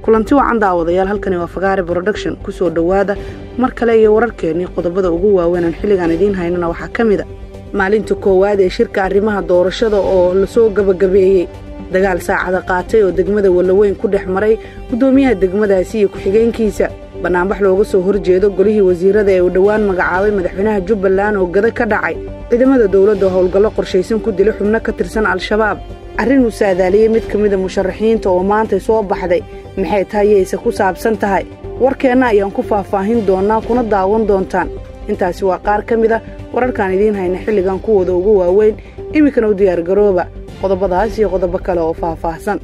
kulanti wacan daawadayaal halkani waa fagaare broduction kusoo dhowaada mar kale iyo wararkeennii qodobada ugu waaweynaan xilligaan idiin haynana waxaa ka mid a maalinta koowaad ee shirka arrimaha doorashada oo lasoo gabagabeeyey dagaal saacada qaatay oo degmada wallaweyn ku dhex maray guddoomiyaha degmadaasi iyo ku-xigeenkiisa bannaanbax looga soo horjeedo golihii wasiirada ee uu dhowaan magacaabay madaxweynaha jubbaland oo gada ka dhacay ciidamada dowladda howlgallo qorshaysan ku dilay xubno ka tirsan al-shabaab arrin uu saadaaliyey mid ka mida musharaxiinta oo maantay soo baxday maxay tahay yayse ku saabsan tahay warkeenna ayaan ku faahfaahin doonnaa kuna daawan doontaan intaasi waa qaar ka mid a wararkaan idiin hayna xilligan kuwooda ugu waaweyn iminkana u diyaargarooba qodobadaas iyo qodobo kale oo faahfaahsan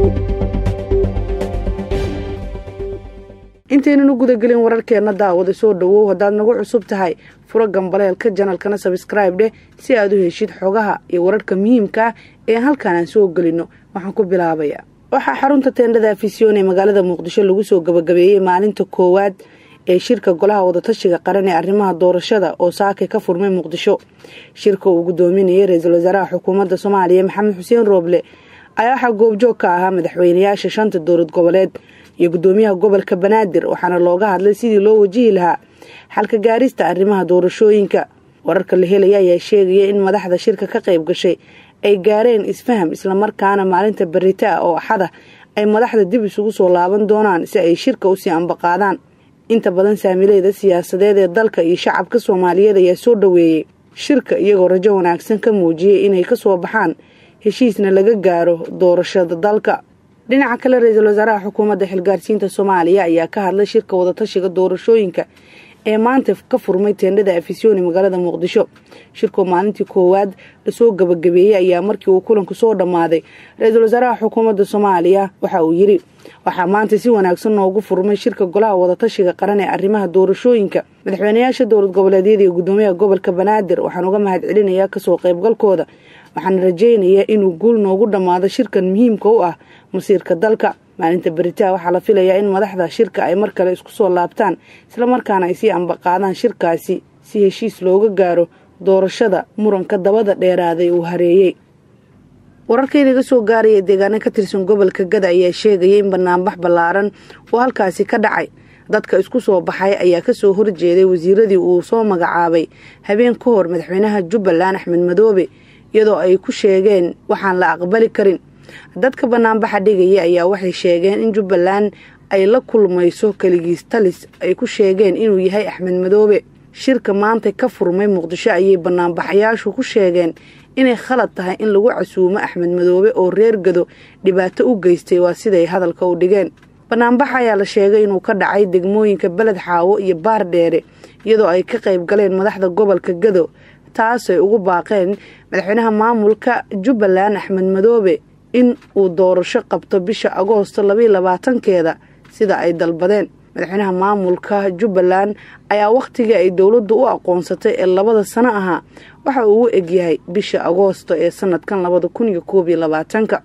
intaynan u gudagelin wararkeenna daawada soo dhowow haddaad nagu cusub tahay furo gambaleelka janalkana sabskraib dheh si aad u heshid xogaha iyo wararka muhiimka ah ee halkaan aan soo gelinno waxaan ku bilaabayaa waxaa xarunta teendhada afisyoon ee magaalada muqdisho lagu soo gabagabeeyey maalinta koowaad ee shirka golaha wadatashiga qaran ee arrimaha doorashada oo saakay ka furmay muqdisho shirka uu gudoominayay ra-iisul wasaaraha xukuumadda soomaaliya maxamed xuseen rooble ayaa waxaa goobjoog ka ahaa madaxweynayaasha shanta dowlad goboleed iyo gudoomiyaha gobolka banaadir waxaana looga hadlay sidii loo wajihi lahaa xalka gaarista arrimaha doorashooyinka wararka la helaya ayaa sheegaya in madaxda shirka ka qayb gashay ay gaareen isfaham islamarkaana maalinta barita ah oo axada ay madaxda dib isugu soo laaban doonaan si ay shirka usii ambaqaadaan inta badan saamileyda siyaasadeed ee dalka iyo shacabka soomaaliyeed ayaa soo dhoweeyey shirka iyagoo rajo wanaagsan ka muujiyey inay ka soo baxaan heshiisna laga gaaro doorashada dalka dhinaca kale ra-iisul wasaaraha xukuumadda xilgaarsiinta soomaaliya ayaa ka hadlay shirka wadatashiga doorashooyinka ee maanta ka furmay teendhada afisyooni magaalada muqdisho shirkoo maalintii koowaad lasoo gabagabeeyey ayaa markii uu kulanku soo dhammaaday ra-iisul wasaaraha xukuumadda soomaaliya waxa uu yidhi waxaa maanta si wanaagsan noogu furmay shirka golaha wadatashiga qaran ee arrimaha doorashooyinka madaxweynayaasha dowlad goboleedyada iyo gudoomiyaha gobolka banaadir waxaan uga mahad celinayaa kasoo qaybgalkooda waxaana rajaynayaa inuu guul noogu dhammaado shirkan muhiimka u ah masiirka dalka maalinta beritaa waxaa la filayaa in madaxda shirka ay mar kale isku soo laabtaan islamarkaana ay sii ambaqaadaan shirkaasi si heshiis looga gaaro doorashada muranka dabada dheeraaday uu hareeyey wararkaynaga soo gaaraya deegaano ka tirsan gobolka gada ayaa sheegaya in banaanbax ballaaran oo halkaasi ka dhacay dadka isku soo baxay ayaa kasoo horjeeday wasiiradii uu soo magacaabay habeen ka hor madaxweynaha jubbaland axmed madoobe iyadoo ay ku sheegeen waxaan la aqbali karin dadka banaanbaxa dhigaya ayaa waxay sheegeen in jubbaland ay la kulmayso keligiis talis ay ku sheegeen inuu yahay axmed madoobe shirka maanta ka furmay muqdisho ayay banaanbaxayaashu ku sheegeen inay khalad tahay in lagu casuumo axmed madoobe oo reer gado dhibaato u geystay waa siday hadalka u dhigeen banaanbaxa ayaa la sheegay inuu ka dhacay degmooyinka beled xaawo iyo baar dheere iyadoo ay ka qayb galeen madaxda gobolka gado taasay ugu baaqeen madaxweynaha maamulka jubbaland axmed madoobe in uu doorasho qabto bisha agoosto labaiyo labaatankeeda sida ay dalbadeen madaxweynaha maamulka jubbaland ayaa wakhtigii ay dowladdu u aqoonsatay ee labada sano ahaa waxa uu u egyahay bisha agoosto ee sanadkan labada kun iyo koob iyo labaatanka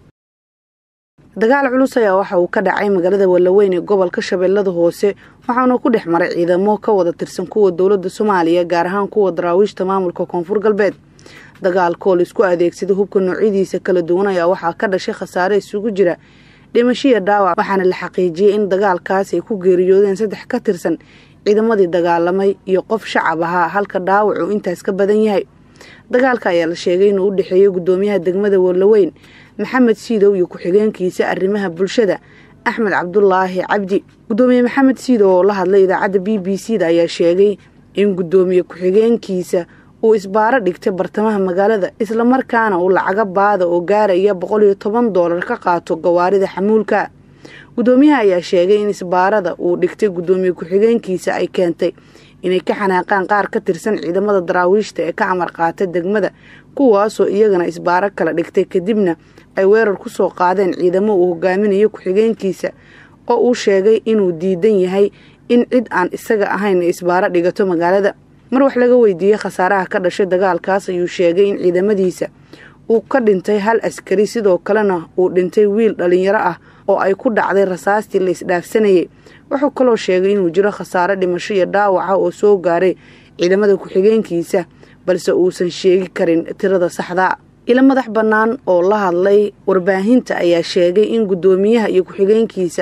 dagaal culus ayaa waxa uu ka dhacay magaalada wallaweyn ee gobolka shabeellada hoose waxaana ku dhex maray ciidamo ka wada tirsan kuwa dowladda soomaaliya gaar ahaan kuwa daraawiishta maamulka koonfur galbeed dagaalkoo laisku adeegsada hubka noocyadiisa kala duwan ayaa waxaa ka dhashay khasaare isugu jira dhimashiya dhaawac waxaana la xaqiijiyey in dagaalkaas ay ku geeriyoodeen saddex ka tirsan ciidamadii dagaalamay iyo qof shacab ahaa halka dhaawac uu intaas ka badan yahay dagaalka ayaa la sheegay inuu u dhexeeyey gudoomiyaha degmada wallaweyn maxamed siidow iyo ku-xigeenkiisa arrimaha bulshada axmed cabdulaahi cabdi gudoomiye maxamed siidow oo la hadlay idaacadda b b c da ayaa sheegay in gudoomiye ku-xigeenkiisa uu isbaaro dhigtay bartamaha magaalada islamarkaana uu lacaga baada oo gaaraya boqol iyo toban doolar ka qaato gawaarida xamuulka gudoomiyaha ayaa sheegay in isbaarada uu dhigtay gudoomiye ku-xigeenkiisa ay keentay inay ka xanaaqaan qaar ka tirsan ciidamada daraawiishta ee ka amar qaata degmada kuwaasoo iyagana isbaaro kala dhigtay kadibna ay weerar ku soo qaadeen ciidamo uu hogaaminayo ku-xigeenkiisa oo uu sheegay inuu diidan yahay in cid aan isaga ahayn isbaaro dhigato magaalada mar wax laga weydiiyey khasaaraha ka dhashay dagaalkaas ayuu sheegay in ciidamadiisa uu ka dhintay hal askari sidoo kalena uu dhintay wiil dhalinyaro ah oo ay ku dhacday rasaastii la isdhaafsanayay wuxuu kaloo sheegay inuu jiro khasaare dhimasho iyo dhaawaca oo soo gaaray ciidamada ku-xigeenkiisa balse uusan sheegi karin tirada saxda ilo madax bannaan oo la hadlay warbaahinta ayaa sheegay in guddoomiyaha iyo ku-xigeenkiisa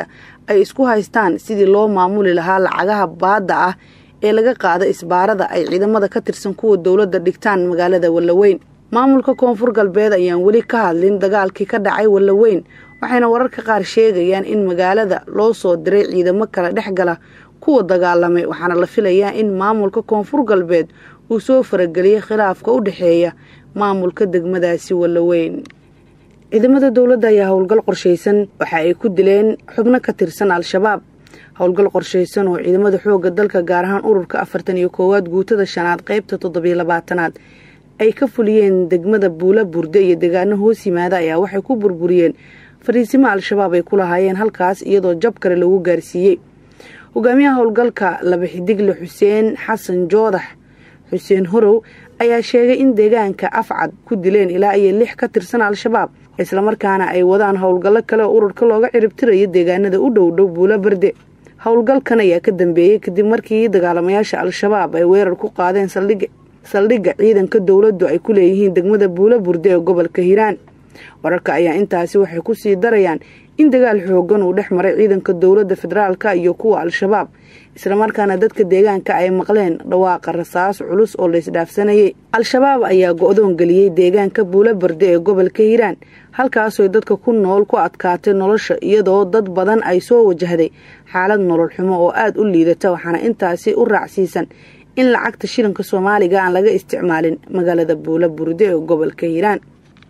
ay isku haystaan sidii loo maamuli lahaa lacagaha baadda ah ee laga qaada isbaarada ay ciidamada ka tirsan kuwa dowladda dhigtaan magaalada wallaweyn maamulka koonfur galbeed ayaan weli ka hadlin dagaalkii ka dhacay wallaweyn waxayna wararka qaar sheegayaan in magaalada loo soo diray ciidamo kala dhex gala kuwa dagaalamay waxaana la filayaa in maamulka koonfur galbeed uu soo farageliyay khilaafka u dhexeeya maamulka degmadaasi wallaweyn ciidamada dowladda ayaa howlgal qorshaysan waxa ay ku dileen xubno ka tirsan al-shabaab howlgal qorshaysan oo ciidamada xoogga dalka gaar ahaan ururka afartan iyo koowaad guutada shanaad qeybta toddobiyo labaatanaad ay ka fuliyeen degmada buula burde iyo deegaano hoos yimaada ayaa waxay ku burburiyeen fariisimo al-shabaab ay ku lahaayeen halkaas iyadoo jab kale lagu gaarsiiyey hogaamiyaha howlgalka laba xidigle xuseen xasan joodax xuseen horow ayaa sheegay in deegaanka afcad ku dileen ilaa iyo lix ka tirsan al-shabaab islamarkaana ay wadaan howlgallo kale oo ururka looga ciribtirayo deegaanada u dhow dhow buula barde howlgalkan ayaa ka dambeeyey kadib markii dagaalamayaasha al-shabaab ay weerar ku qaadeen saldhigga ciidanka dowladdu ay ku leeyihiin degmada buula burde ee gobolka hiiraan wararka ayaa intaasi waxay kusii darayaan in dagaal xoogan uu dhex maray ciidanka dowladda federaalka iyo kuwa al-shabaab islamarkaana dadka deegaanka ay maqleen dhawaaqa rasaas culus oo laysdhaafsanayay al-shabaab ayaa go-doon geliyey deegaanka buula barde ee gobolka hiiraan halkaasooy dadka ku nool ku adkaatay nolosha iyadoo dad badan ay soo wajahday xaalad nolol xumo oo aada u liidata waxaana intaasi u raacsiisan in lacagta shilinka soomaaliga aan laga isticmaalin magaalada buula burde ee gobolka hiiraan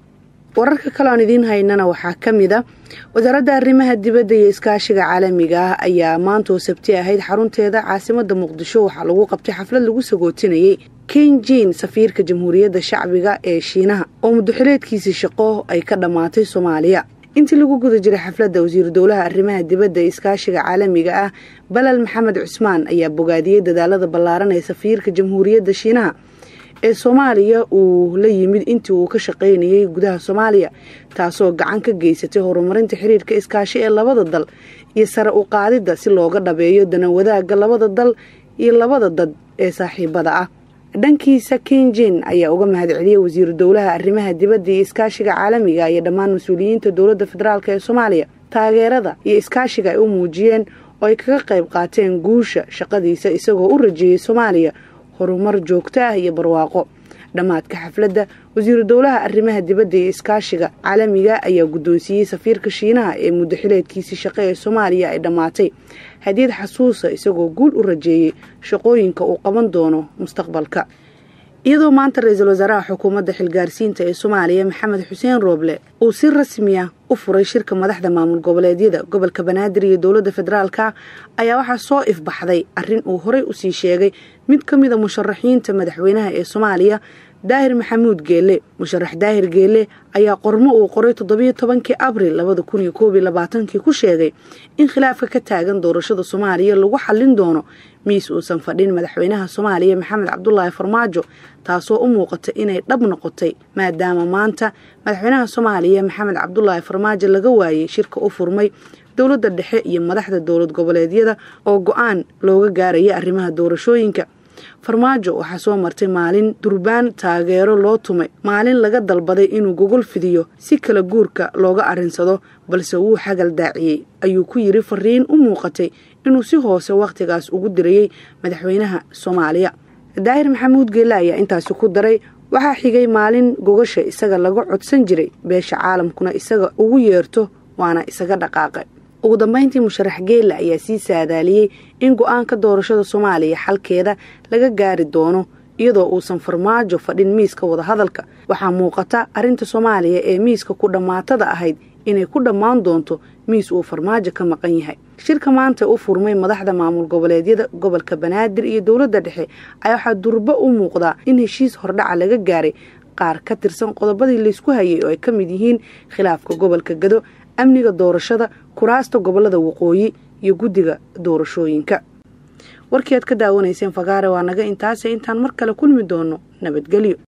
wararka kale oon idiin haynana waxaa ka mid a wasaaradda arrimaha dibadda iyo iskaashiga caalamiga ah ayaa maanta oo sabti ahayd xarunteeda caasimada muqdisho waxaa lagu qabtay xaflad lagu sagootinayay kenjin safiirka jamhuuriyadda shacbiga ee shiinaha oo muddoxileedkiisii shaqo ay ka dhammaatay soomaaliya intii lagu guda jiray xafladda wasiiru dowlaha arrimaha dibadda ee iskaashiga caalamiga ah balal maxamed cusmaan ayaa bogaadiyey dadaalada ballaaran ee safiirka jamhuuriyadda shiinaha ee soomaaliya uu la yimid intii uu ka shaqaynayay gudaha soomaaliya taasoo gacan ka geysatay horumarinta xiriirka iskaashi ee labada dal iyo sare u qaadidda si looga dhabeeyo danawadaagga labada dal iyo labada dad ee saaxiibada ah dhankiisa kenjin ayaa uga mahadceliyey wasiiru dowlaha arrimaha dibadda iyo iskaashiga caalamiga iyo dhammaan mas-uuliyiinta dowladda federaalk ee soomaaliya taageerada iyo iskaashiga ay u muujiyeen oo ay kaga qayb qaateen guusha shaqadiisa isagoo u rajeeyey soomaaliya horumar joogto ah iyo barwaaqo dhammaadka xafladda wasiiru dowlaha arrimaha dibadda iyo iskaashiga caalamiga ayaa guddoonsiiyey safiirka shiinaha ee muddoxileedkiisii shaqo ee soomaaliya ay dhammaatay hadiyad xasuusa isagoo guul u rajeeyey shaqooyinka uu qaban doono mustaqbalka iyadoo maanta ra-iisul wasaaraha xukuumadda xilgaarsiinta ee soomaaliya maxamed xuseen rooble uu si rasmiya u furay shirka madaxda maamul goboleedyada gobolka banaadir iyo dowladda federaalka ayaa waxaa soo ifbaxday arrin uu horey usii sheegay mid ka mid a musharaxiinta madaxweynaha ee soomaaliya daahir maxamuud geelle musharax daahir geelle ayaa qormo uu qoray toddobiyo tobankii abril labada kun iyo koob iyo labaatankii ku sheegay in khilaafka ka taagan doorashada soomaaliya lagu xallin doono miis uusan fadhin madaxweynaha soomaaliya maxamed cabdulaahi farmaajo taasoo u muuqata inay dhab noqotay maadaama maanta madaxweynaha soomaaliya maxamed cabdulaahi farmaajo laga waayey shirka u furmay dowladda dhexe iyo madaxda dowlad goboleedyada oo go-aan looga gaaraya arrimaha doorashooyinka farmaajo waxaa soo martay maalin durbaan taageero loo tumay maalin laga dalbaday inuu gogol fidiyo si kala guurka looga arrinsado balse wuu xagal daaciyey ayuu ku yiri fariin u muuqatay inuu si hoose wakhtigaas ugu dirayey madaxweynaha soomaaliya daahir maxamuud geelle ayaa intaasi ku daray waxaa xigay maalin gogasha isaga laga codsan jiray beesha caalamkuna isaga ugu yeerto waana isaga dhaqaaqay ugu dambeyntii musharax geelle ayaa sii saadaaliyey in go-aanka doorashada soomaaliya xalkeeda laga gaari doono iyadoo uusan farmaajo fadhin miiska wadahadalka waxaa muuqata arrinta soomaaliya ee miiska ku dhammaatada ahayd inay ku dhammaan doonto miis uu farmaajo ka maqan yahay shirka maanta u furmay madaxda maamul goboleedyada gobolka banaadir iyo dowladda dhexe ayaa waxaa durbo u muuqdaa in heshiis hordhaca laga gaaray qaar ka tirsan qodobadii laysku hayay oo ay ka mid yihiin khilaafka gobolka gado amniga doorashada kuraasta gobolada waqooyi iyo guddiga doorashooyinka warkii aad ka daawanayseen fagaare waa naga intaase intaan mar kale kulmi doono nabadgelyo